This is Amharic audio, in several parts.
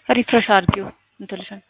ሪፍሬሽ አድርጊው እንትልሽን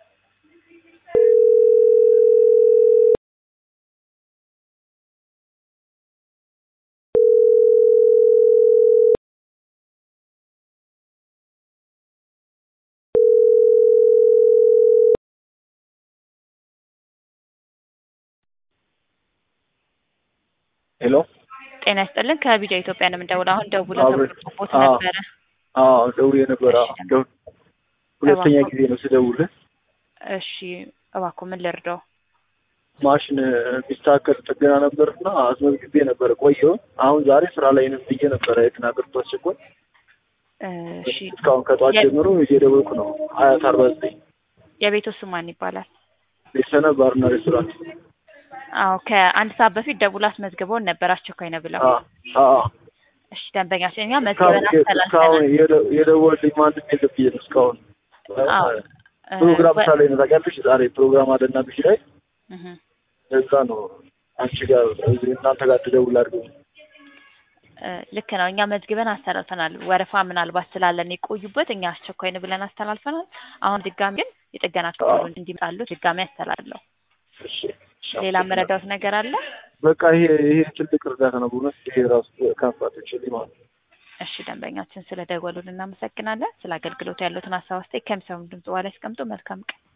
ሄሎ ጤና ይስጥልን ከቢጃ ኢትዮጵያ ነው የምንደውለው። አሁን ደውሎ አብረን- ተቦት አዎ። ነበረ። አዎ ደውዬ ነበር። አዎ እሺ። ደው- ሁለተኛ እባክዎ። ጊዜ ነው ስደውልህ። እሺ እባክዎ ምን ልርዳው? ማሽን የሚስተካከል ጥገና ነበርና አስመዝግቤ ነበረ ቆየሁ። አሁን ዛሬ ስራ ላይ ነኝ ብዬ ነበረ የተናገርኩት አስቸኳይ። እሺ እስካሁን ከጠዋት የ- ጀምሮ እየደወልኩ ነው። ሀያት አርባ ዘጠኝ የቤቱ ስም ማን ይባላል? ቤተሰነ ባርና ሬስቶራንት። አዎ ከአንድ ሰዓት በፊት ደውሎ አስመዝግበውን ነበር አስቸኳይ ነው ብለው። አዎ አዎ። እሺ ደንበኛችን እኛ እስካሁን መዝግበን እስካሁን አስተላልፈናል። የደ- የደወልልኝ ማንም የለም ብዬ ነው እስካሁን። አዎ እ፣ ፕሮግራም ወ- ሳለ ነው ታውቂያለሽ። ዛሬ ፕሮግራም አለና ብዬ ላይ እህ፣ እዛ ነው አንቺ ጋር እዚህ እናንተ ጋር ትደውል አድርገው እ፣ ልክ ነው። እኛ መዝግበን አስተላልፈናል። ወረፋ ምናልባት ስላለን የቆዩበት እኛ አስቸኳይ ነው ብለን አስተላልፈናል። አሁን ድጋሚ ግን የጥገና ክፍሉን እንዲመጣሉ ድጋሚ አስተላልፈው። እሺ እሺ። ሌላ መረዳት ነገር አለ? በቃ ይሄ ይሄ ትልቅ እርዳታ ነው በእውነት ይሄ ራሱ ከአባቶች ሊማር እሺ ደንበኛችን ስለ ደወሉን እናመሰግናለን። ስለ አገልግሎቱ ያሉትን ሀሳብ አስተያየት ከሚሰሙ ድምጽ በኋላ ያስቀምጡ። መልካም ቀን።